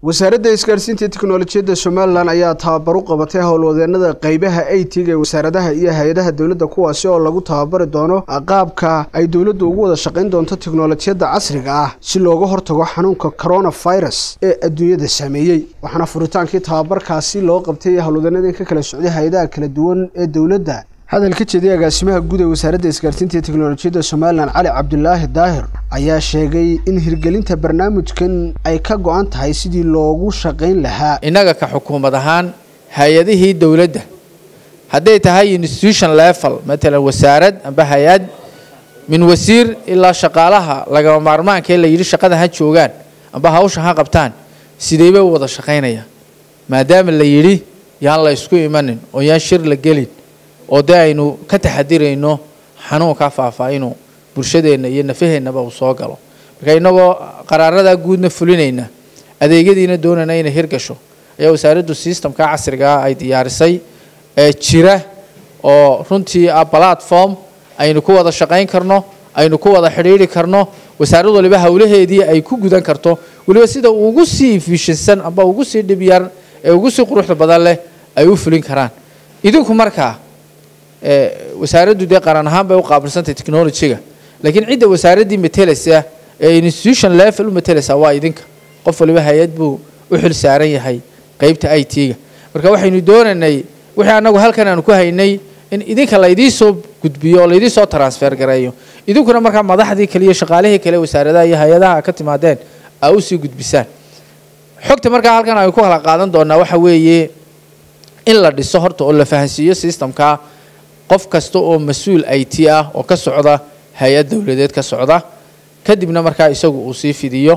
wasaaradda isgaarsiinta teknolojiyadda somalilan ayaa tababar u qabatay howlwadeenada qeybaha eytiga ee wasaaradaha iyo hay-adaha dowladda kuwaasi oo lagu tababari doono qaabka ay dowladdu ugu wada shaqayn doonto teknolojiyadda casriga ah si looga hortago xanuunka coronavirus ee adduunyada saameeyey waxaana furitaankii tababarkaasi loo qabtay howlwadeenadii ka kala socday hay-adaha kala duwan ee dowladda hadal ka jeediyay agaasimaha guud ee wasaaradda isgaarsiinta iyo teknolojiyadda somalilan cali cabdulaahi daahir ayaa sheegay in hirgelinta barnaamijkan ay ka go-an tahay sidii loogu shaqayn lahaa innaga ka xukuumad ahaan hay-adihii dowladda hadday tahay institution level matalan wasaarad amba hay-ad min wasiir ilaa shaqaalaha lagama maarmaanka ee la yidhi shaqada ha joogaan amba hawsha ha qabtaan sideybay u wada shaqaynayaan maadaama la yidhi yaan la isku imanin oo yaan shir la gelin oo dee aynu ka taxadirayno xanuunkaa faafaa inuu bulshadeenna iyo nafaheennaba uu soo galo marka innagoo qaraaradaa guudna fulinayna adeegyadiina doonayna inay hirgasho ayaa wasaaraddu systemka casrigaa ay diyaarisay ee jira oo runtii ah platform aynu ku wada shaqayn karno aynu ku wada xidhiidhi karno wasaarad waliba howlaheedii ay ku gudan karto weliba sida ugu sii efishinsan amba ugu sii dhibyar ee ugu sii quruxda badan leh ay u fulin karaan idinku markaa wasaaraddu dee qaran ahaan bay u qaabilsantay technologyga laakiin cidda wasaaraddii matelaysa ee institution level u matelaysa waa idinka qof waliba hay-ad buu u xil saaran yahay qeybta i t-ga marka waxaynu doonaynay wixii annagu halkan aanu ku haynay in idinka laydii soo gudbiyo oo laydii soo transfer gareeyo idinkuna markaa madaxdii kale iyo shaqaalihii kale wasaaradaha iyo hay-adaha ka timaadeen aa usii gudbisaan xogta markaa halkan aynu ku kala qaadan doonaa waxa weeye in la dhiso horta oo la fahansiiyo systemka qof kasta oo mas-uul i t ah oo ka socda hay-ad dowladeed ka socda kadibna markaa isagu uu sii fidiyo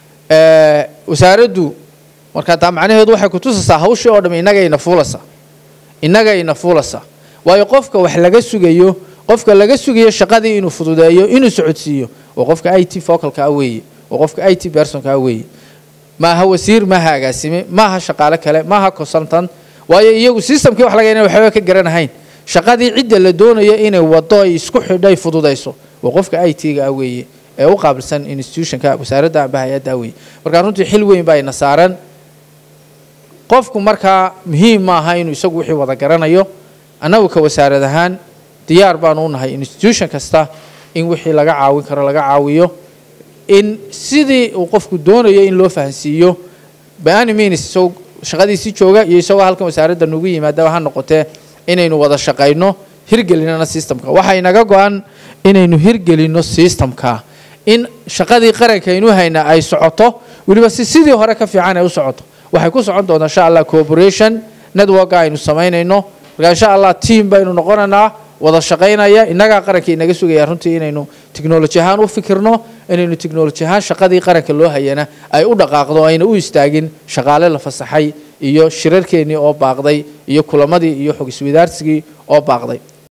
wasaaraddu markaa taa macnaheedu waxay kutusaysaa hawshii oo dham innagayna fuulasa innagayna fuulasa waayo qofka wax laga sugayo qofka laga sugayo shaqadii inuu fududeeyo inuu socodsiiyo waa qofka i t focalka ah weeye waa qofka i t bersonka ah weeye maaha wasiir maaha agaasime maaha shaqaale kale maaha consultant waayo iyagu systemkii wax laga ina waxba ka garanahayn shaqadii cidda la doonayo inay wado ay isku xidhay fududayso waa qofka i t-ga ah weeye ee u qaabilsan institutionka wasaaradda amba hay-adda ah weeye markaa runtii xil weyn baa ina saaran qofku markaa muhiim maaha inuu isagu wixii wada garanayo annagu ka wasaarad ahaan diyaar baanu u nahay institution kasta in wixii laga caawin karo laga caawiyo in sidii uu qofku doonayo in loo fahansiiyo by means isagoo shaqadiisii jooga iyo isagoo halkan wasaaradda nugu yimaadaba ha noqotee inaynu wada shaqayno hirgelinana systemka waxaa inaga go-an inaynu hirgelinno systemka in shaqadii qaranka aynu hayna ay socoto weliba si sidii hore ka fiican ay u socoto waxay ku socon doontaa insha allah cooperation networka aynu samaynayno marka insha allah team baynu noqonaynaa wada shaqaynaya innagaa qaranka inaga sugaya runtii inaynu technology ahaan u fikirno inaynu technology ahaan shaqadii qaranka loo hayana ay u dhaqaaqdo ayna u istaagin shaqaale la fasaxay iyo shirarkeennii oo baaqday iyo kulamadii iyo xog iswadaarsigii oo baaqday